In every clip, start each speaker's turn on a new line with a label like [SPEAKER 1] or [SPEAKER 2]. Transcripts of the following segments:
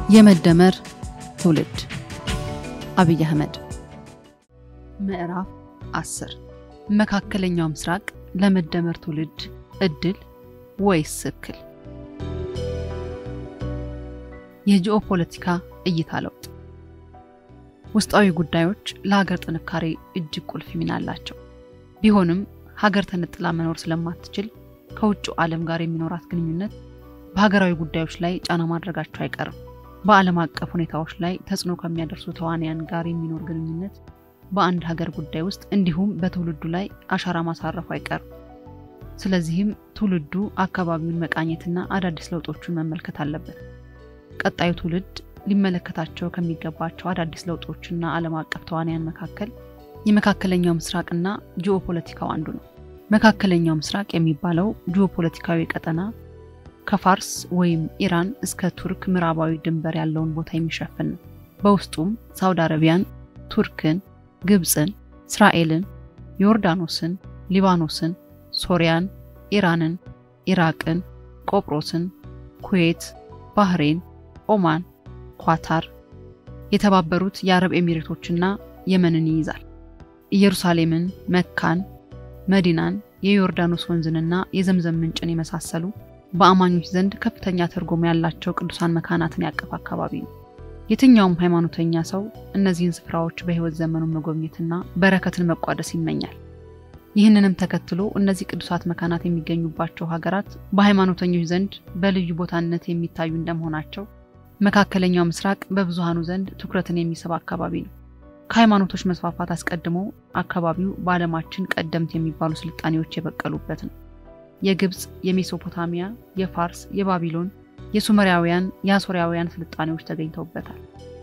[SPEAKER 1] የመደመር ትውልድ አብይ አህመድ ምዕራፍ 10 መካከለኛው ምስራቅ ለመደመር ትውልድ እድል ወይስ እክል? የጂኦፖለቲካ እይታ ለውጥ ውስጣዊ ጉዳዮች ለሀገር ጥንካሬ እጅግ ቁልፍ ሚና አላቸው። ቢሆንም ሀገር ተነጥላ መኖር ስለማትችል ከውጭው ዓለም ጋር የሚኖራት ግንኙነት በሀገራዊ ጉዳዮች ላይ ጫና ማድረጋቸው አይቀርም። በዓለም አቀፍ ሁኔታዎች ላይ ተጽዕኖ ከሚያደርሱ ተዋንያን ጋር የሚኖር ግንኙነት በአንድ ሀገር ጉዳይ ውስጥ እንዲሁም በትውልዱ ላይ አሻራ ማሳረፉ አይቀርም። ስለዚህም ትውልዱ አካባቢውን መቃኘትና አዳዲስ ለውጦቹን መመልከት አለበት። ቀጣዩ ትውልድ ሊመለከታቸው ከሚገባቸው አዳዲስ ለውጦችና ዓለም አቀፍ ተዋንያን መካከል የመካከለኛው ምስራቅና ጂኦፖለቲካው አንዱ ነው። መካከለኛው ምስራቅ የሚባለው ጂኦፖለቲካዊ ቀጠና ከፋርስ ወይም ኢራን እስከ ቱርክ ምዕራባዊ ድንበር ያለውን ቦታ የሚሸፍን ነው። በውስጡም ሳውዲ አረቢያን፣ ቱርክን፣ ግብፅን፣ እስራኤልን፣ ዮርዳኖስን፣ ሊባኖስን፣ ሶሪያን፣ ኢራንን፣ ኢራቅን፣ ቆጵሮስን፣ ኩዌት፣ ባህሬን፣ ኦማን፣ ኳታር፣ የተባበሩት የአረብ ኤሚሬቶችና የመንን ይይዛል። ኢየሩሳሌምን፣ መካን፣ መዲናን፣ የዮርዳኖስ ወንዝንና የዘምዘም ምንጭን የመሳሰሉ በአማኞች ዘንድ ከፍተኛ ትርጉም ያላቸው ቅዱሳን መካናትን ያቀፈ አካባቢ ነው። የትኛውም ሃይማኖተኛ ሰው እነዚህን ስፍራዎች በሕይወት ዘመኑ መጎብኘትና በረከትን መቋደስ ይመኛል። ይህንንም ተከትሎ እነዚህ ቅዱሳት መካናት የሚገኙባቸው ሀገራት በሃይማኖተኞች ዘንድ በልዩ ቦታነት የሚታዩ እንደመሆናቸው መካከለኛው ምስራቅ በብዙሃኑ ዘንድ ትኩረትን የሚስብ አካባቢ ነው። ከሃይማኖቶች መስፋፋት አስቀድሞ አካባቢው በዓለማችን ቀደምት የሚባሉ ስልጣኔዎች የበቀሉበት ነው። የግብፅ፣ የሜሶፖታሚያ፣ የፋርስ፣ የባቢሎን፣ የሱመሪያውያን፣ የአሶሪያውያን ስልጣኔዎች ተገኝተውበታል።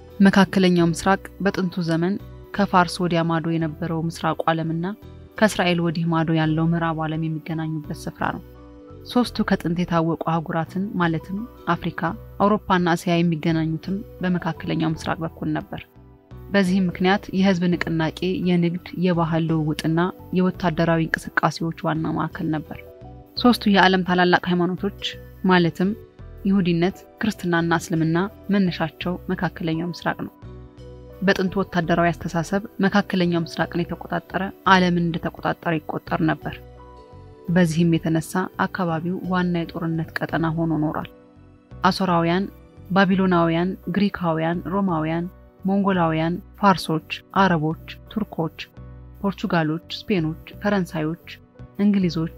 [SPEAKER 1] መካከለኛው ምስራቅ በጥንቱ ዘመን ከፋርስ ወዲያ ማዶ የነበረው ምስራቁ ዓለምና ከእስራኤል ወዲህ ማዶ ያለው ምዕራቡ ዓለም የሚገናኙበት ስፍራ ነው። ሶስቱ ከጥንት የታወቁ አህጉራትን ማለትም አፍሪካ፣ አውሮፓና እስያ የሚገናኙትም በመካከለኛው ምስራቅ በኩል ነበር። በዚህም ምክንያት የህዝብ ንቅናቄ፣ የንግድ፣ የባህል ልውውጥና የወታደራዊ እንቅስቃሴዎች ዋና ማዕከል ነበር። ሶስቱ የዓለም ታላላቅ ሃይማኖቶች ማለትም ይሁዲነት፣ ክርስትናና እስልምና መነሻቸው መካከለኛው ምስራቅ ነው። በጥንቱ ወታደራዊ አስተሳሰብ መካከለኛው ምስራቅን የተቆጣጠረ ዓለምን እንደተቆጣጠረ ይቆጠር ነበር። በዚህም የተነሳ አካባቢው ዋና የጦርነት ቀጠና ሆኖ ኖሯል። አሶራውያን፣ ባቢሎናውያን፣ ግሪካውያን፣ ሮማውያን፣ ሞንጎላውያን፣ ፋርሶች፣ አረቦች፣ ቱርኮች፣ ፖርቹጋሎች፣ ስፔኖች፣ ፈረንሳዮች፣ እንግሊዞች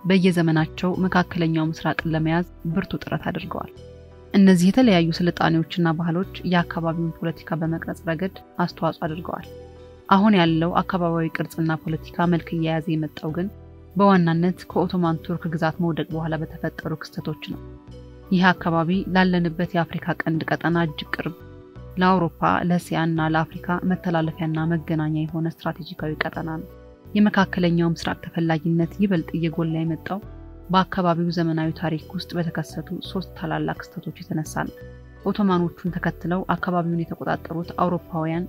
[SPEAKER 1] በየዘመናቸው መካከለኛው ምስራቅን ለመያዝ ብርቱ ጥረት አድርገዋል። እነዚህ የተለያዩ ስልጣኔዎችና ባህሎች የአካባቢውን ፖለቲካ በመቅረጽ ረገድ አስተዋጽኦ አድርገዋል። አሁን ያለው አካባቢያዊ ቅርጽና ፖለቲካ መልክ እየያዘ የመጣው ግን በዋናነት ከኦቶማን ቱርክ ግዛት መውደቅ በኋላ በተፈጠሩ ክስተቶች ነው። ይህ አካባቢ ላለንበት የአፍሪካ ቀንድ ቀጠና እጅግ ቅርብ፣ ለአውሮፓ ለእስያና ለአፍሪካ መተላለፊያና መገናኛ የሆነ ስትራቴጂካዊ ቀጠና ነው። የመካከለኛው ምስራቅ ተፈላጊነት ይበልጥ እየጎላ የመጣው በአካባቢው ዘመናዊ ታሪክ ውስጥ በተከሰቱ ሶስት ታላላቅ ክስተቶች የተነሳ ነው። ኦቶማኖቹን ተከትለው አካባቢውን የተቆጣጠሩት አውሮፓውያን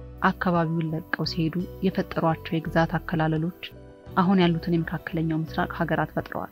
[SPEAKER 1] አካባቢውን ለቀው ሲሄዱ የፈጠሯቸው የግዛት አከላለሎች አሁን ያሉትን የመካከለኛው ምስራቅ ሀገራት ፈጥረዋል።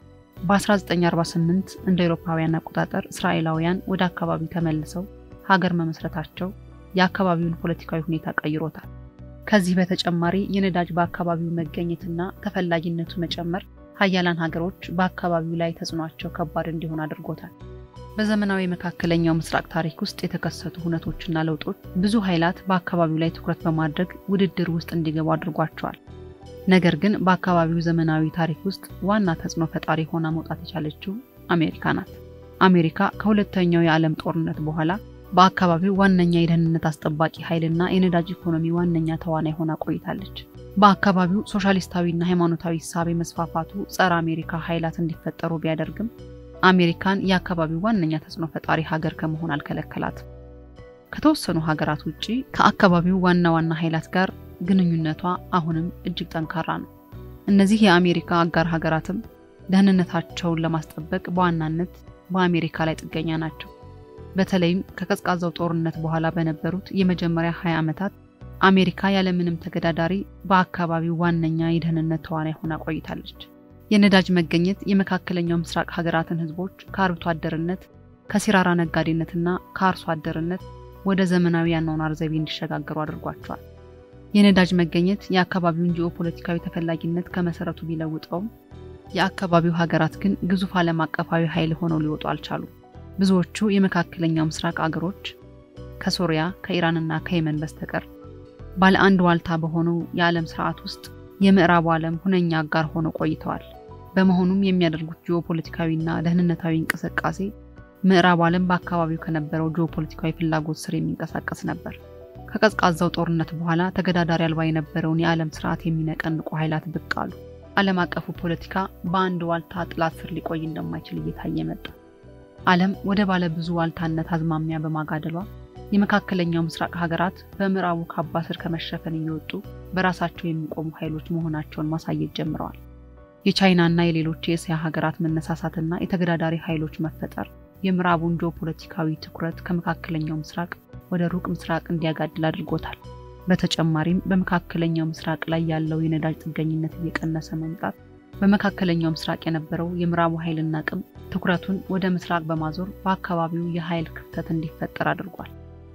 [SPEAKER 1] በ1948 እንደ አውሮፓውያን አቆጣጠር እስራኤላውያን ወደ አካባቢው ተመልሰው ሀገር መመስረታቸው የአካባቢውን ፖለቲካዊ ሁኔታ ቀይሮታል። ከዚህ በተጨማሪ የነዳጅ በአካባቢው መገኘትና ተፈላጊነቱ መጨመር ሀያላን ሀገሮች በአካባቢው ላይ ተጽዕኗቸው ከባድ እንዲሆን አድርጎታል። በዘመናዊ የመካከለኛው ምስራቅ ታሪክ ውስጥ የተከሰቱ ሁነቶችና ለውጦች ብዙ ኃይላት በአካባቢው ላይ ትኩረት በማድረግ ውድድር ውስጥ እንዲገቡ አድርጓቸዋል። ነገር ግን በአካባቢው ዘመናዊ ታሪክ ውስጥ ዋና ተጽዕኖ ፈጣሪ ሆና መውጣት የቻለችው አሜሪካ ናት። አሜሪካ ከሁለተኛው የዓለም ጦርነት በኋላ በአካባቢው ዋነኛ የደህንነት አስጠባቂ ኃይልና የነዳጅ ኢኮኖሚ ዋነኛ ተዋናይ ሆና ቆይታለች። በአካባቢው ሶሻሊስታዊና ሃይማኖታዊ እሳቤ መስፋፋቱ ጸረ አሜሪካ ኃይላት እንዲፈጠሩ ቢያደርግም አሜሪካን የአካባቢው ዋነኛ ተጽዕኖ ፈጣሪ ሀገር ከመሆን አልከለከላትም። ከተወሰኑ ሀገራት ውጭ ከአካባቢው ዋና ዋና ኃይላት ጋር ግንኙነቷ አሁንም እጅግ ጠንካራ ነው። እነዚህ የአሜሪካ አጋር ሀገራትም ደህንነታቸውን ለማስጠበቅ በዋናነት በአሜሪካ ላይ ጥገኛ ናቸው። በተለይም ከቀዝቃዛው ጦርነት በኋላ በነበሩት የመጀመሪያ 20 ዓመታት አሜሪካ ያለምንም ተገዳዳሪ በአካባቢው ዋነኛ የደህንነት ተዋናይ ሆና ቆይታለች። የነዳጅ መገኘት የመካከለኛው ምስራቅ ሀገራትን ህዝቦች ከአርብቶ አደርነት ከሲራራ ነጋዴነትና ከአርሶ አደርነት ወደ ዘመናዊ የአኗኗር ዘይቤ እንዲሸጋገሩ አድርጓቸዋል። የነዳጅ መገኘት የአካባቢውን ጂኦፖለቲካዊ ተፈላጊነት ከመሰረቱ ቢለውጠውም የአካባቢው ሀገራት ግን ግዙፍ ዓለም አቀፋዊ ኃይል ሆነው ሊወጡ አልቻሉም። ብዙዎቹ የመካከለኛው ምስራቅ አገሮች ከሶሪያ ከኢራንና ከየመን በስተቀር ባለ አንድ ዋልታ በሆነው የዓለም ስርዓት ውስጥ የምዕራቡ ዓለም ሁነኛ አጋር ሆነው ቆይተዋል። በመሆኑም የሚያደርጉት ጂኦፖለቲካዊና ደህንነታዊ እንቅስቃሴ ምዕራቡ ዓለም በአካባቢው ከነበረው ጂኦፖለቲካዊ ፍላጎት ስር የሚንቀሳቀስ ነበር። ከቀዝቃዛው ጦርነት በኋላ ተገዳዳሪ አልባ የነበረውን የዓለም ስርዓት የሚነቀንቁ ኃይላት ብቅ አሉ። ዓለም አቀፉ ፖለቲካ በአንድ ዋልታ ጥላት ስር ሊቆይ እንደማይችል እየታየ መጣ። ዓለም ወደ ባለ ብዙ ዋልታነት አዝማሚያ በማጋደሏ የመካከለኛው ምስራቅ ሀገራት በምዕራቡ ካባ ስር ከመሸፈን እየወጡ በራሳቸው የሚቆሙ ኃይሎች መሆናቸውን ማሳየት ጀምረዋል። የቻይናና የሌሎች የእስያ ሀገራት መነሳሳትና የተገዳዳሪ ኃይሎች መፈጠር የምዕራቡን ጂኦፖለቲካዊ ትኩረት ከመካከለኛው ምስራቅ ወደ ሩቅ ምስራቅ እንዲያጋድል አድርጎታል። በተጨማሪም በመካከለኛው ምስራቅ ላይ ያለው የነዳጅ ጥገኝነት እየቀነሰ መምጣት በመካከለኛው ምስራቅ የነበረው የምዕራቡ ኃይልና አቅም ትኩረቱን ወደ ምስራቅ በማዞር በአካባቢው የኃይል ክፍተት እንዲፈጠር አድርጓል።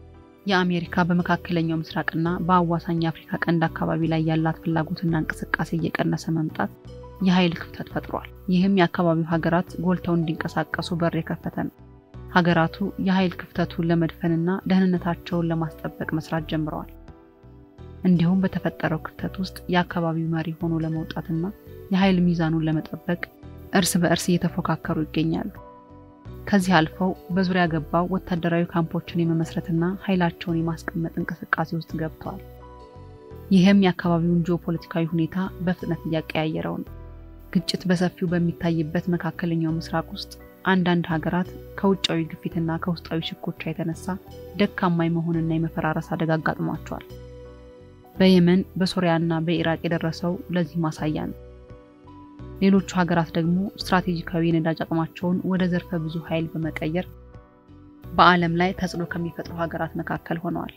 [SPEAKER 1] የአሜሪካ በመካከለኛው ምስራቅና በአዋሳኝ የአፍሪካ ቀንድ አካባቢ ላይ ያላት ፍላጎትና እንቅስቃሴ እየቀነሰ መምጣት የኃይል ክፍተት ፈጥሯል። ይህም የአካባቢው ሀገራት ጎልተው እንዲንቀሳቀሱ በር የከፈተ ነው። ሀገራቱ የኃይል ክፍተቱን ለመድፈንና ደህንነታቸውን ለማስጠበቅ መስራት ጀምረዋል። እንዲሁም በተፈጠረው ክፍተት ውስጥ የአካባቢው መሪ ሆኖ ለመውጣትና የኃይል ሚዛኑን ለመጠበቅ እርስ በእርስ እየተፎካከሩ ይገኛሉ። ከዚህ አልፈው በዙሪያ ገባው ወታደራዊ ካምፖችን የመመስረትና ኃይላቸውን የማስቀመጥ እንቅስቃሴ ውስጥ ገብተዋል። ይህም የአካባቢውን ጂኦፖለቲካዊ ሁኔታ በፍጥነት እያቀያየረው ነው። ግጭት በሰፊው በሚታይበት መካከለኛው ምስራቅ ውስጥ አንዳንድ ሀገራት ከውጫዊ ግፊትና ከውስጣዊ ሽኮቻ የተነሳ ደካማ የመሆንና የመፈራረስ አደጋ አጋጥሟቸዋል። በየመን በሶሪያና በኢራቅ የደረሰው ለዚህ ማሳያ ነው። ሌሎቹ ሀገራት ደግሞ ስትራቴጂካዊ የነዳጅ አቅማቸውን ወደ ዘርፈ ብዙ ኃይል በመቀየር በዓለም ላይ ተጽዕኖ ከሚፈጥሩ ሀገራት መካከል ሆነዋል።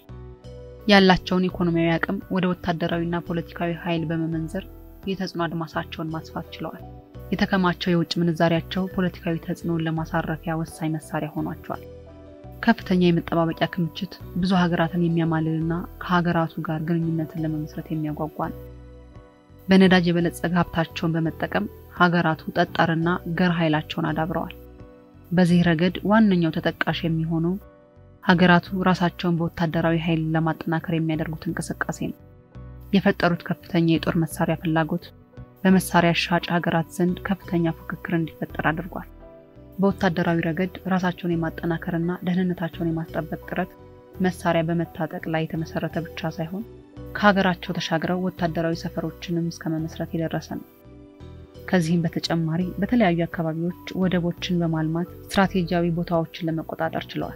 [SPEAKER 1] ያላቸውን ኢኮኖሚያዊ አቅም ወደ ወታደራዊና ፖለቲካዊ ኃይል በመመንዘር የተጽዕኖ አድማሳቸውን ማስፋት ችለዋል። የተከማቸው የውጭ ምንዛሪያቸው ፖለቲካዊ ተጽዕኖን ለማሳረፊያ ወሳኝ መሳሪያ ሆኗቸዋል። ከፍተኛ የመጠባበቂያ ክምችት ብዙ ሀገራትን የሚያማልልና ከሀገራቱ ጋር ግንኙነትን ለመመስረት የሚያጓጓ ነው። በነዳጅ የበለጸገ ሀብታቸውን በመጠቀም ሀገራቱ ጠጣርና ገር ኃይላቸውን አዳብረዋል። በዚህ ረገድ ዋነኛው ተጠቃሽ የሚሆነው ሀገራቱ ራሳቸውን በወታደራዊ ኃይል ለማጠናከር የሚያደርጉት እንቅስቃሴ ነው። የፈጠሩት ከፍተኛ የጦር መሳሪያ ፍላጎት በመሳሪያ ሻጭ ሀገራት ዘንድ ከፍተኛ ፉክክር እንዲፈጠር አድርጓል። በወታደራዊ ረገድ ራሳቸውን የማጠናከርና ደህንነታቸውን የማስጠበቅ ጥረት መሳሪያ በመታጠቅ ላይ የተመሰረተ ብቻ ሳይሆን ከሀገራቸው ተሻግረው ወታደራዊ ሰፈሮችንም እስከ መመስረት የደረሰ ነው። ከዚህም በተጨማሪ በተለያዩ አካባቢዎች ወደቦችን በማልማት ስትራቴጂያዊ ቦታዎችን ለመቆጣጠር ችለዋል።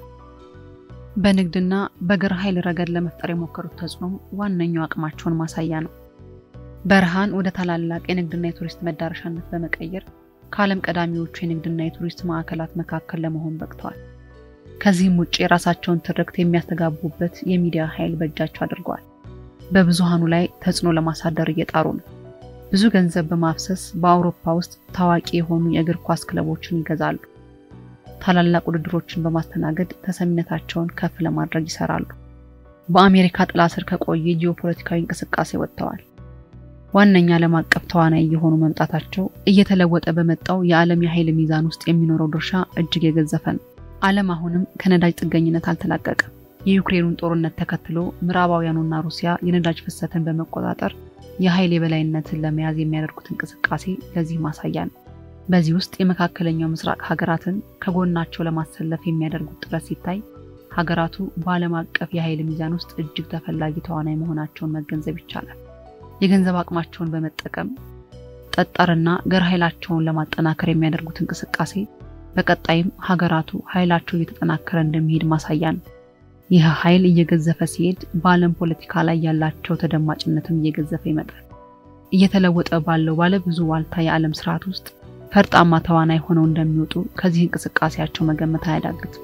[SPEAKER 1] በንግድና በግር ኃይል ረገድ ለመፍጠር የሞከሩት ተጽዕኖም ዋነኛው አቅማቸውን ማሳያ ነው። በረሃን ወደ ታላላቅ የንግድና የቱሪስት መዳረሻነት በመቀየር ከዓለም ቀዳሚዎቹ የንግድና የቱሪስት ማዕከላት መካከል ለመሆን በቅተዋል። ከዚህም ውጭ የራሳቸውን ትርክት የሚያስተጋቡበት የሚዲያ ኃይል በእጃቸው አድርገዋል። በብዙሃኑ ላይ ተጽዕኖ ለማሳደር እየጣሩ ነው። ብዙ ገንዘብ በማፍሰስ በአውሮፓ ውስጥ ታዋቂ የሆኑ የእግር ኳስ ክለቦችን ይገዛሉ። ታላላቅ ውድድሮችን በማስተናገድ ተሰሚነታቸውን ከፍ ለማድረግ ይሰራሉ። በአሜሪካ ጥላ ስር ከቆየ ጂኦፖለቲካዊ እንቅስቃሴ ወጥተዋል። ዋነኛ ዓለም አቀፍ ተዋናይ የሆኑ መምጣታቸው እየተለወጠ በመጣው የዓለም የኃይል ሚዛን ውስጥ የሚኖረው ድርሻ እጅግ የገዘፈ ነው። ዓለም አሁንም ከነዳጅ ጥገኝነት አልተላቀቀም። የዩክሬኑን ጦርነት ተከትሎ ምዕራባውያኑና ሩሲያ የነዳጅ ፍሰትን በመቆጣጠር የኃይል የበላይነትን ለመያዝ የሚያደርጉት እንቅስቃሴ ለዚህ ማሳያ ነው። በዚህ ውስጥ የመካከለኛው ምስራቅ ሀገራትን ከጎናቸው ለማሰለፍ የሚያደርጉት ጥረት ሲታይ ሀገራቱ በዓለም አቀፍ የኃይል ሚዛን ውስጥ እጅግ ተፈላጊ ተዋናይ መሆናቸውን መገንዘብ ይቻላል። የገንዘብ አቅማቸውን በመጠቀም ጠጣርና ገር ኃይላቸውን ለማጠናከር የሚያደርጉት እንቅስቃሴ በቀጣይም ሀገራቱ ኃይላቸው እየተጠናከረ እንደሚሄድ ማሳያ ነው። ይህ ኃይል እየገዘፈ ሲሄድ በዓለም ፖለቲካ ላይ ያላቸው ተደማጭነትም እየገዘፈ ይመጣል። እየተለወጠ ባለው ባለ ብዙ ዋልታ የዓለም ስርዓት ውስጥ ፈርጣማ ተዋናይ ሆነው እንደሚወጡ ከዚህ እንቅስቃሴያቸው መገመት አያዳግትም።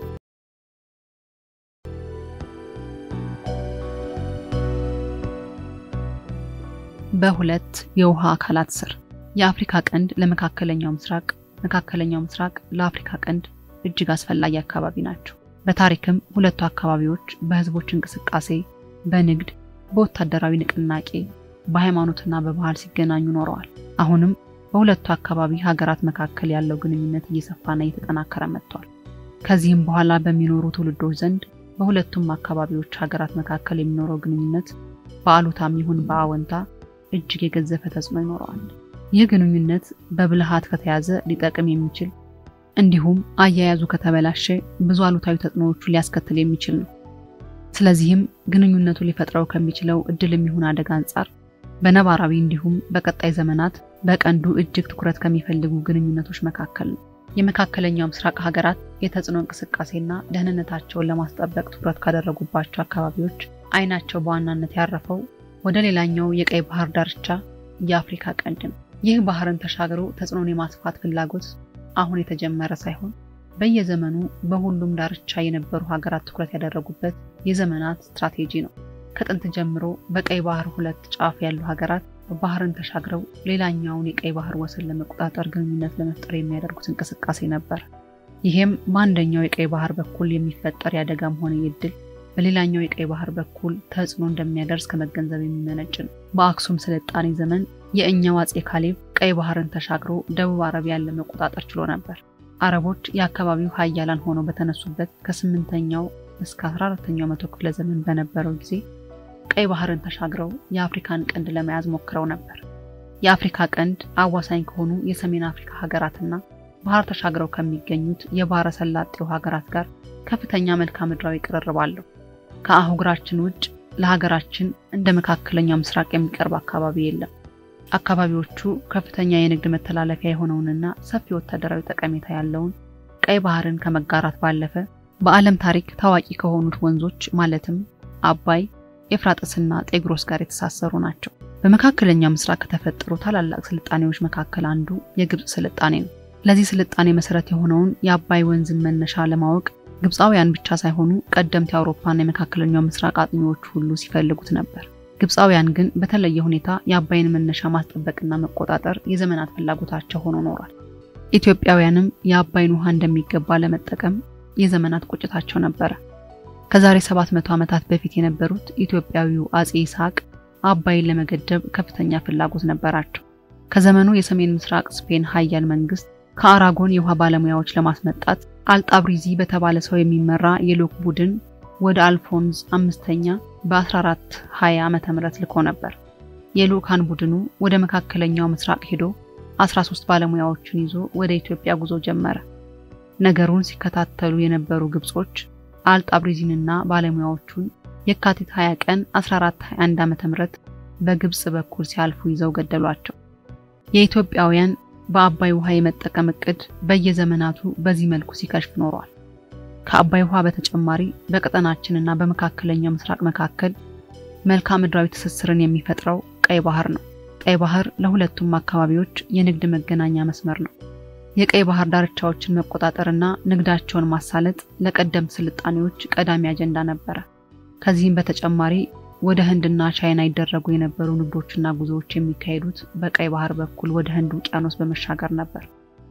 [SPEAKER 1] በሁለት የውሃ አካላት ስር የአፍሪካ ቀንድ ለመካከለኛው ምስራቅ፣ መካከለኛው ምስራቅ ለአፍሪካ ቀንድ እጅግ አስፈላጊ አካባቢ ናቸው። በታሪክም ሁለቱ አካባቢዎች በህዝቦች እንቅስቃሴ፣ በንግድ፣ በወታደራዊ ንቅናቄ፣ በሃይማኖትና በባህል ሲገናኙ ኖረዋል። አሁንም በሁለቱ አካባቢ ሀገራት መካከል ያለው ግንኙነት እየሰፋና እየተጠናከረ መጥቷል። ከዚህም በኋላ በሚኖሩ ትውልዶች ዘንድ በሁለቱም አካባቢዎች ሀገራት መካከል የሚኖረው ግንኙነት በአሉታም ይሁን በአወንታ እጅግ የገዘፈ ተጽዕኖ ይኖረዋል። ይህ ግንኙነት በብልሃት ከተያዘ ሊጠቅም የሚችል እንዲሁም አያያዙ ከተበላሸ ብዙ አሉታዊ ተጽዕኖዎቹ ሊያስከትል የሚችል ነው። ስለዚህም ግንኙነቱ ሊፈጥረው ከሚችለው እድል የሚሆን አደጋ አንጻር በነባራዊ እንዲሁም በቀጣይ ዘመናት በቀንዱ እጅግ ትኩረት ከሚፈልጉ ግንኙነቶች መካከል ነው። የመካከለኛው ምስራቅ ሀገራት የተጽዕኖ እንቅስቃሴና ደህንነታቸውን ለማስጠበቅ ትኩረት ካደረጉባቸው አካባቢዎች አይናቸው በዋናነት ያረፈው ወደ ሌላኛው የቀይ ባህር ዳርቻ የአፍሪካ ቀንድ ነው። ይህ ባህርን ተሻግሮ ተጽዕኖን የማስፋት ፍላጎት አሁን የተጀመረ ሳይሆን በየዘመኑ በሁሉም ዳርቻ የነበሩ ሀገራት ትኩረት ያደረጉበት የዘመናት ስትራቴጂ ነው። ከጥንት ጀምሮ በቀይ ባህር ሁለት ጫፍ ያሉ ሀገራት ባህርን ተሻግረው ሌላኛውን የቀይ ባህር ወሰን ለመቆጣጠር ግንኙነት ለመፍጠር የሚያደርጉት እንቅስቃሴ ነበር። ይሄም በአንደኛው የቀይ ባህር በኩል የሚፈጠር የአደጋም ሆነ የድል በሌላኛው የቀይ ባህር በኩል ተጽዕኖ እንደሚያደርስ ከመገንዘብ የሚመነጭ ነው። በአክሱም ስልጣኔ ዘመን የእኛው አጼ ካሌብ ቀይ ባህርን ተሻግሮ ደቡብ አረቢያን ለመቆጣጠር ችሎ ነበር። አረቦች የአካባቢው ሀያላን ሆነው በተነሱበት ከስምንተኛው እስከ አስራ አራተኛው መቶ ክፍለ ዘመን በነበረው ጊዜ ቀይ ባህርን ተሻግረው የአፍሪካን ቀንድ ለመያዝ ሞክረው ነበር። የአፍሪካ ቀንድ አዋሳኝ ከሆኑ የሰሜን አፍሪካ ሀገራትና ባህር ተሻግረው ከሚገኙት የባህረ ሰላጤው ሀገራት ጋር ከፍተኛ መልክዓ ምድራዊ ቅርርብ አለው። ከአህጉራችን ውጭ ለሀገራችን እንደ መካከለኛው ምስራቅ የሚቀርብ አካባቢ የለም። አካባቢዎቹ ከፍተኛ የንግድ መተላለፊያ የሆነውንና ሰፊ ወታደራዊ ጠቀሜታ ያለውን ቀይ ባህርን ከመጋራት ባለፈ በዓለም ታሪክ ታዋቂ ከሆኑት ወንዞች ማለትም አባይ፣ ኤፍራጥስና ጤግሮስ ጋር የተሳሰሩ ናቸው። በመካከለኛው ምስራቅ ከተፈጠሩ ታላላቅ ስልጣኔዎች መካከል አንዱ የግብፅ ስልጣኔ ነው። ለዚህ ስልጣኔ መሰረት የሆነውን የአባይ ወንዝን መነሻ ለማወቅ ግብፃውያን ብቻ ሳይሆኑ ቀደምት የአውሮፓና የመካከለኛው ምስራቅ አጥኚዎች ሁሉ ሲፈልጉት ነበር። ግብፃውያን ግን በተለየ ሁኔታ የአባይን መነሻ ማስጠበቅና መቆጣጠር የዘመናት ፍላጎታቸው ሆኖ ኖሯል። ኢትዮጵያውያንም የአባይን ውሃ እንደሚገባ ለመጠቀም የዘመናት ቁጭታቸው ነበረ። ከዛሬ 700 ዓመታት በፊት የነበሩት ኢትዮጵያዊው አጼ ይስሐቅ አባይን ለመገደብ ከፍተኛ ፍላጎት ነበራቸው። ከዘመኑ የሰሜን ምስራቅ ስፔን ሀያል መንግስት ከአራጎን የውሃ ባለሙያዎች ለማስመጣት አልጣብሪዚ በተባለ ሰው የሚመራ የልዑክ ቡድን ወደ አልፎንዝ አምስተኛ በ1420 ዓመተ ምህረት ልኮ ነበር። የልዑካን ቡድኑ ወደ መካከለኛው ምስራቅ ሄዶ 13 ባለሙያዎችን ይዞ ወደ ኢትዮጵያ ጉዞ ጀመረ። ነገሩን ሲከታተሉ የነበሩ ግብጾች አልጣብሪዚንና ባለሙያዎቹን የካቲት 20 ቀን 1421 ዓመተ ምህረት በግብጽ በኩል ሲያልፉ ይዘው ገደሏቸው። የኢትዮጵያውያን በአባይ ውሃ የመጠቀም እቅድ በየዘመናቱ በዚህ መልኩ ሲከሽፍ ኖሯል። ከአባይ ውሃ በተጨማሪ በቀጠናችንና በመካከለኛው ምስራቅ መካከል መልክዓ ምድራዊ ትስስርን የሚፈጥረው ቀይ ባህር ነው። ቀይ ባህር ለሁለቱም አካባቢዎች የንግድ መገናኛ መስመር ነው። የቀይ ባህር ዳርቻዎችን መቆጣጠርና ንግዳቸውን ማሳለጥ ለቀደምት ስልጣኔዎች ቀዳሚ አጀንዳ ነበረ። ከዚህም በተጨማሪ ወደ ህንድና ቻይና ይደረጉ የነበሩ ንግዶችና ጉዞዎች የሚካሄዱት በቀይ ባህር በኩል ወደ ህንድ ውቅያኖስ በመሻገር ነበር።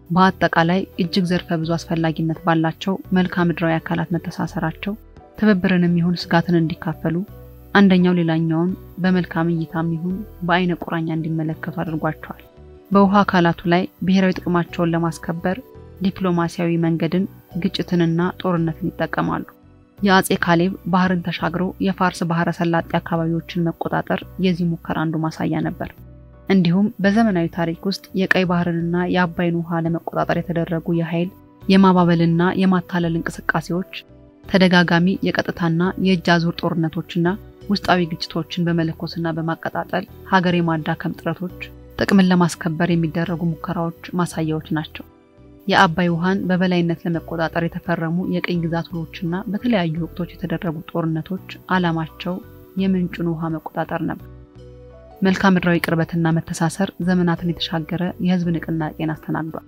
[SPEAKER 1] በአጠቃላይ እጅግ ዘርፈ ብዙ አስፈላጊነት ባላቸው መልክዓ ምድራዊ አካላት መተሳሰራቸው ትብብርንም ይሁን ስጋትን እንዲካፈሉ አንደኛው ሌላኛውን በመልካም እይታም ይሁን በአይነ ቁራኛ እንዲመለከቱ አድርጓቸዋል። በውሃ አካላቱ ላይ ብሔራዊ ጥቅማቸውን ለማስከበር ዲፕሎማሲያዊ መንገድን፣ ግጭትንና ጦርነትን ይጠቀማሉ። የአጼ ካሌብ ባህርን ተሻግሮ የፋርስ ባህረ ሰላጤ አካባቢዎችን መቆጣጠር የዚህ ሙከራ አንዱ ማሳያ ነበር። እንዲሁም በዘመናዊ ታሪክ ውስጥ የቀይ ባህርንና የአባይን ውሃ ለመቆጣጠር የተደረጉ የኃይል የማባበልና የማታለል እንቅስቃሴዎች ተደጋጋሚ የቀጥታና የእጅ አዙር ጦርነቶችና ውስጣዊ ግጭቶችን በመለኮስና በማቀጣጠል ሀገር የማዳከም ጥረቶች ጥቅምን ለማስከበር የሚደረጉ ሙከራዎች ማሳያዎች ናቸው። የአባይ ውሃን በበላይነት ለመቆጣጠር የተፈረሙ የቅኝ ግዛት ውሎችና በተለያዩ ወቅቶች የተደረጉ ጦርነቶች ዓላማቸው የምንጩን ውሃ መቆጣጠር ነበር። መልክዓ ምድራዊ ቅርበትና መተሳሰር ዘመናትን የተሻገረ የሕዝብ ንቅናቄን አስተናግዷል።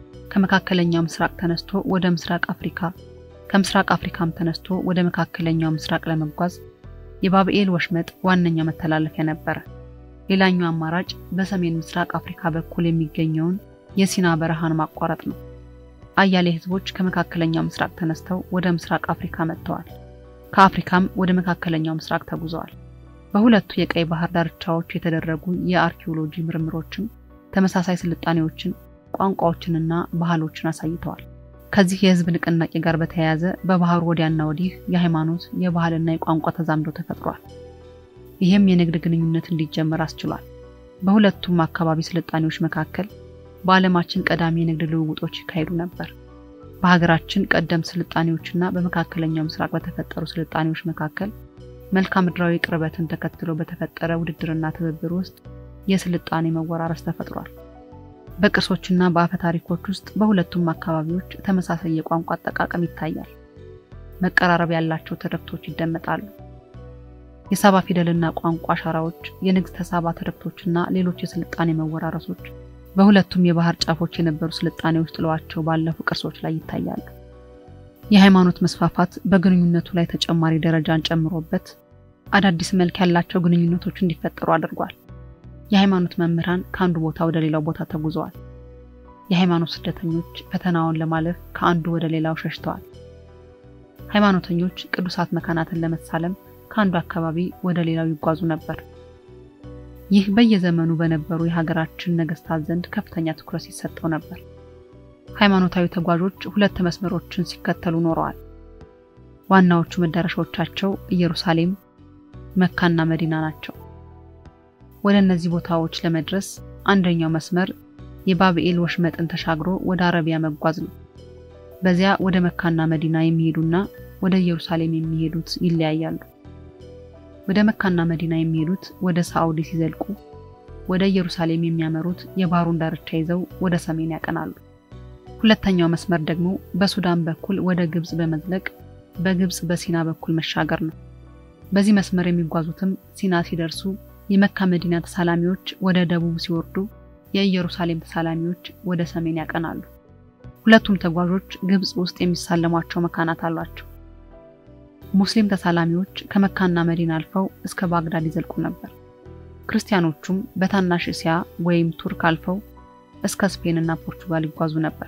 [SPEAKER 1] ከመካከለኛው ምስራቅ ተነስቶ ወደ ምስራቅ አፍሪካ፣ ከምስራቅ አፍሪካም ተነስቶ ወደ መካከለኛው ምስራቅ ለመጓዝ የባብኤል ወሽመጥ ዋነኛ መተላለፊያ ነበረ። ሌላኛው አማራጭ በሰሜን ምስራቅ አፍሪካ በኩል የሚገኘውን የሲና በረሃን ማቋረጥ ነው። አያሌ ህዝቦች ከመካከለኛው ምስራቅ ተነስተው ወደ ምስራቅ አፍሪካ መጥተዋል። ከአፍሪካም ወደ መካከለኛው ምስራቅ ተጉዘዋል። በሁለቱ የቀይ ባህር ዳርቻዎች የተደረጉ የአርኪኦሎጂ ምርምሮችም ተመሳሳይ ስልጣኔዎችን፣ ቋንቋዎችንና ባህሎችን አሳይተዋል። ከዚህ የህዝብ ንቅናቄ ጋር በተያያዘ በባህሩ ወዲያና ወዲህ የሃይማኖት የባህልና የቋንቋ ተዛምዶ ተፈጥሯል። ይህም የንግድ ግንኙነት እንዲጀመር አስችሏል። በሁለቱም አካባቢ ስልጣኔዎች መካከል በዓለማችን ቀዳሚ የንግድ ልውውጦች ይካሄዱ ነበር። በሀገራችን ቀደምት ስልጣኔዎችና በመካከለኛው ምስራቅ በተፈጠሩ ስልጣኔዎች መካከል መልክዓ ምድራዊ ቅርበትን ተከትሎ በተፈጠረ ውድድርና ትብብር ውስጥ የስልጣኔ መወራረስ ተፈጥሯል። በቅርሶችና በአፈ ታሪኮች ውስጥ በሁለቱም አካባቢዎች ተመሳሳይ የቋንቋ አጠቃቀም ይታያል። መቀራረብ ያላቸው ትርክቶች ይደመጣሉ። የሳባ ፊደልና ቋንቋ አሻራዎች፣ የንግሥተ ሳባ ትርክቶችና ሌሎች የስልጣኔ መወራረሶች በሁለቱም የባህር ጫፎች የነበሩ ስልጣኔዎች ጥለዋቸው ባለፉ ቅርሶች ላይ ይታያሉ። የሃይማኖት መስፋፋት በግንኙነቱ ላይ ተጨማሪ ደረጃን ጨምሮበት አዳዲስ መልክ ያላቸው ግንኙነቶች እንዲፈጠሩ አድርጓል። የሃይማኖት መምህራን ከአንዱ ቦታ ወደ ሌላው ቦታ ተጉዘዋል። የሃይማኖት ስደተኞች ፈተናውን ለማለፍ ከአንዱ ወደ ሌላው ሸሽተዋል። ሃይማኖተኞች ቅዱሳት መካናትን ለመሳለም ከአንዱ አካባቢ ወደ ሌላው ይጓዙ ነበር። ይህ በየዘመኑ በነበሩ የሀገራችን ነገስታት ዘንድ ከፍተኛ ትኩረት ሲሰጠው ነበር። ሃይማኖታዊ ተጓዦች ሁለት መስመሮችን ሲከተሉ ኖረዋል። ዋናዎቹ መዳረሻዎቻቸው ኢየሩሳሌም፣ መካና መዲና ናቸው። ወደ እነዚህ ቦታዎች ለመድረስ አንደኛው መስመር የባብኤል ወሽመጥን ተሻግሮ ወደ አረቢያ መጓዝ ነው። በዚያ ወደ መካና መዲና የሚሄዱና ወደ ኢየሩሳሌም የሚሄዱት ይለያያሉ። ወደ መካና መዲና የሚሄዱት ወደ ሳዑዲ ሲዘልቁ፣ ወደ ኢየሩሳሌም የሚያመሩት የባህሩን ዳርቻ ይዘው ወደ ሰሜን ያቀናሉ። ሁለተኛው መስመር ደግሞ በሱዳን በኩል ወደ ግብጽ በመዝለቅ በግብጽ በሲና በኩል መሻገር ነው። በዚህ መስመር የሚጓዙትም ሲና ሲደርሱ የመካ መዲና ተሳላሚዎች ወደ ደቡብ ሲወርዱ፣ የኢየሩሳሌም ተሳላሚዎች ወደ ሰሜን ያቀናሉ። ሁለቱም ተጓዦች ግብጽ ውስጥ የሚሳለሟቸው መካናት አሏቸው። ሙስሊም ተሳላሚዎች ከመካና መዲና አልፈው እስከ ባግዳድ ይዘልቁ ነበር። ክርስቲያኖቹም በታናሽ እስያ ወይም ቱርክ አልፈው እስከ ስፔን እና ፖርቹጋል ይጓዙ ነበር።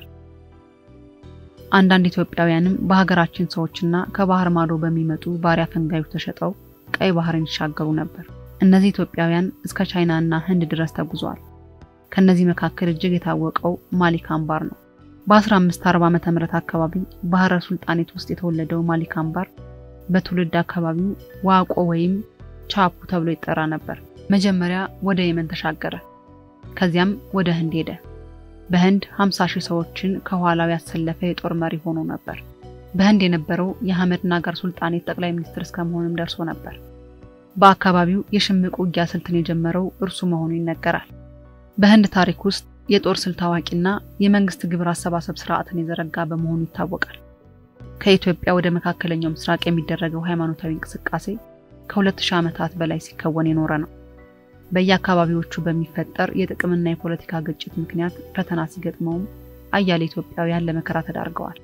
[SPEAKER 1] አንዳንድ ኢትዮጵያውያንም በሀገራችን ሰዎችና ከባህር ማዶ በሚመጡ ባሪያ ፈንጋዮች ተሸጠው ቀይ ባህርን ይሻገሩ ነበር። እነዚህ ኢትዮጵያውያን እስከ ቻይና እና ህንድ ድረስ ተጉዘዋል። ከነዚህ መካከል እጅግ የታወቀው ማሊክ አምባር ነው። በ1540 ዓመተ ምህረት አካባቢ ባህረ ሱልጣኔት ውስጥ የተወለደው ማሊክ አምባር በትውልድ አካባቢው ዋቆ ወይም ቻፑ ተብሎ ይጠራ ነበር። መጀመሪያ ወደ የመን ተሻገረ። ከዚያም ወደ ህንድ ሄደ። በህንድ 50 ሺህ ሰዎችን ከኋላው ያሰለፈ የጦር መሪ ሆኖ ነበር። በህንድ የነበረው የሐመድ ናጋር ሱልጣኔት ጠቅላይ ሚኒስትር እስከመሆንም ደርሶ ነበር። በአካባቢው የሽምቅ ውጊያ ስልትን የጀመረው እርሱ መሆኑ ይነገራል። በህንድ ታሪክ ውስጥ የጦር ስልት አዋቂና የመንግስት ግብር አሰባሰብ ስርዓትን የዘረጋ በመሆኑ ይታወቃል። ከኢትዮጵያ ወደ መካከለኛው ምስራቅ የሚደረገው ሃይማኖታዊ እንቅስቃሴ ከ2000 ዓመታት በላይ ሲከወን የኖረ ነው። በየአካባቢዎቹ በሚፈጠር የጥቅምና የፖለቲካ ግጭት ምክንያት ፈተና ሲገጥመውም አያሌ ኢትዮጵያውያን ለመከራ ተዳርገዋል።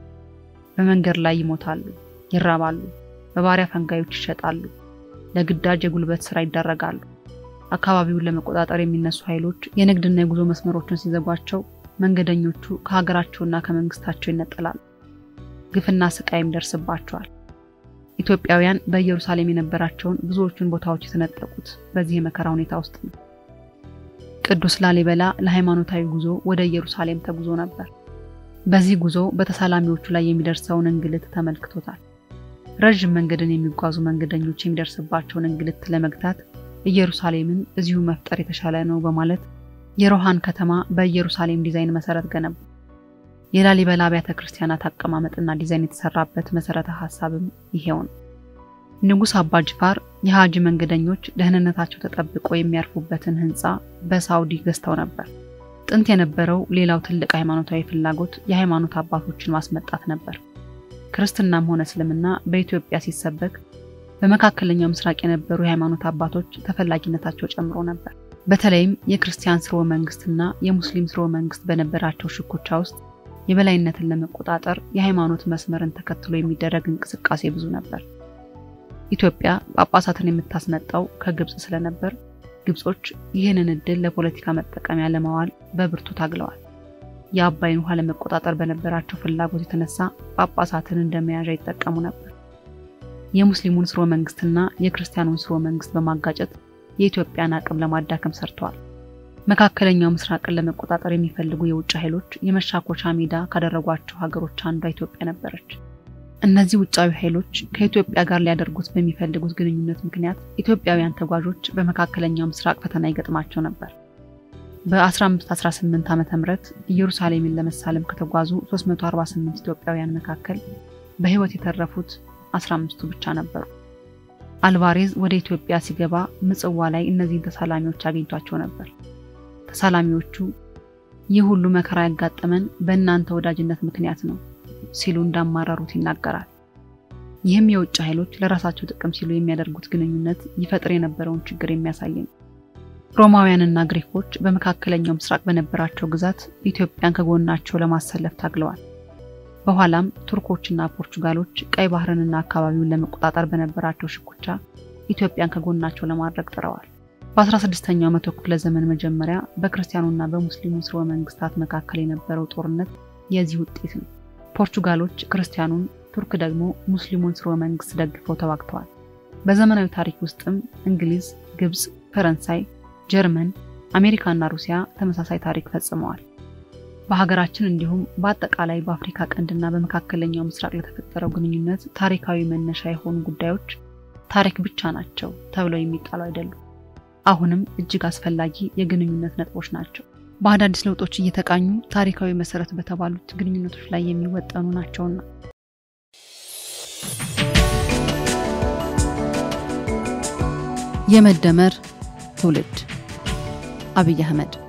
[SPEAKER 1] በመንገድ ላይ ይሞታሉ፣ ይራባሉ፣ በባሪያ ፈንጋዮች ይሸጣሉ፣ ለግዳጅ የጉልበት ስራ ይዳረጋሉ። አካባቢውን ለመቆጣጠር የሚነሱ ኃይሎች የንግድና የጉዞ መስመሮችን ሲዘጓቸው መንገደኞቹ ከሀገራቸውና ከመንግስታቸው ይነጠላሉ። ግፍና ስቃይም ደርስባቸዋል። ኢትዮጵያውያን በኢየሩሳሌም የነበራቸውን ብዙዎቹን ቦታዎች የተነጠቁት በዚህ የመከራ ሁኔታ ውስጥ ነው። ቅዱስ ላሊበላ ለሃይማኖታዊ ጉዞ ወደ ኢየሩሳሌም ተጉዞ ነበር። በዚህ ጉዞ በተሳላሚዎቹ ላይ የሚደርሰውን እንግልት ተመልክቶታል። ረዥም መንገድን የሚጓዙ መንገደኞች የሚደርስባቸውን እንግልት ለመግታት ኢየሩሳሌምን እዚሁ መፍጠር የተሻለ ነው በማለት የሮሃን ከተማ በኢየሩሳሌም ዲዛይን መሰረት ገነቡ። የላሊበላ አብያተ ክርስቲያናት አቀማመጥና ዲዛይን የተሰራበት መሰረተ ሀሳብም ይሄው ነው። ንጉሥ አባ ጅፋር የሀጂ መንገደኞች ደህንነታቸው ተጠብቆ የሚያርፉበትን ህንፃ በሳውዲ ገዝተው ነበር። ጥንት የነበረው ሌላው ትልቅ ሃይማኖታዊ ፍላጎት የሃይማኖት አባቶችን ማስመጣት ነበር። ክርስትናም ሆነ እስልምና በኢትዮጵያ ሲሰበክ በመካከለኛው ምስራቅ የነበሩ የሃይማኖት አባቶች ተፈላጊነታቸው ጨምሮ ነበር። በተለይም የክርስቲያን ስርወ መንግስትና የሙስሊም ስርወ መንግስት በነበራቸው ሽኩቻ ውስጥ የበላይነትን ለመቆጣጠር የሃይማኖት መስመርን ተከትሎ የሚደረግ እንቅስቃሴ ብዙ ነበር። ኢትዮጵያ ጳጳሳትን የምታስመጣው ከግብፅ ስለነበር ግብጾች ይህንን እድል ለፖለቲካ መጠቀሚያ ለማዋል በብርቱ ታግለዋል። የአባይን ውሃ ለመቆጣጠር በነበራቸው ፍላጎት የተነሳ ጳጳሳትን እንደ መያዣ ይጠቀሙ ነበር። የሙስሊሙን ስርወ መንግስትና የክርስቲያኑን ስርወ መንግስት በማጋጨት የኢትዮጵያን አቅም ለማዳከም ሰርተዋል። መካከለኛው ምስራቅን ለመቆጣጠር የሚፈልጉ የውጭ ኃይሎች የመሻኮቻ ሜዳ ካደረጓቸው ሀገሮች አንዷ ኢትዮጵያ ነበረች። እነዚህ ውጫዊ ኃይሎች ከኢትዮጵያ ጋር ሊያደርጉት በሚፈልጉት ግንኙነት ምክንያት ኢትዮጵያውያን ተጓዦች በመካከለኛው ምስራቅ ፈተና ይገጥማቸው ነበር። በ1518 ዓ ም ኢየሩሳሌምን ለመሳለም ከተጓዙ 348 ኢትዮጵያውያን መካከል በሕይወት የተረፉት 15ቱ ብቻ ነበሩ። አልቫሬዝ ወደ ኢትዮጵያ ሲገባ ምጽዋ ላይ እነዚህን ተሳላሚዎች አግኝቷቸው ነበር። ተሳላሚዎቹ ይህ ሁሉ መከራ ያጋጠመን በእናንተ ወዳጅነት ምክንያት ነው ሲሉ እንዳማረሩት ይናገራል። ይህም የውጭ ኃይሎች ለራሳቸው ጥቅም ሲሉ የሚያደርጉት ግንኙነት ይፈጥር የነበረውን ችግር የሚያሳይ ነው። ሮማውያንና ግሪኮች በመካከለኛው ምስራቅ በነበራቸው ግዛት ኢትዮጵያን ከጎናቸው ለማሰለፍ ታግለዋል። በኋላም ቱርኮችና ፖርቹጋሎች ቀይ ባህርንና አካባቢውን ለመቆጣጠር በነበራቸው ሽኩቻ ኢትዮጵያን ከጎናቸው ለማድረግ ጥረዋል። በ16ኛው መቶ ክፍለ ዘመን መጀመሪያ በክርስቲያኑና በሙስሊሙ ስርወ መንግስታት መካከል የነበረው ጦርነት የዚህ ውጤት ነው። ፖርቹጋሎች ክርስቲያኑን፣ ቱርክ ደግሞ ሙስሊሙን ስርወ መንግስት ደግፈው ተዋግተዋል። በዘመናዊ ታሪክ ውስጥም እንግሊዝ፣ ግብፅ፣ ፈረንሳይ፣ ጀርመን፣ አሜሪካና ሩሲያ ተመሳሳይ ታሪክ ፈጽመዋል። በሀገራችን እንዲሁም በአጠቃላይ በአፍሪካ ቀንድና በመካከለኛው ምስራቅ ለተፈጠረው ግንኙነት ታሪካዊ መነሻ የሆኑ ጉዳዮች ታሪክ ብቻ ናቸው ተብለው የሚጣሉ አይደሉም። አሁንም እጅግ አስፈላጊ የግንኙነት ነጥቦች ናቸው። በአዳዲስ ለውጦች እየተቃኙ ታሪካዊ መሰረት በተባሉት ግንኙነቶች ላይ የሚወጠኑ ናቸውና። የመደመር ትውልድ አብይ አህመድ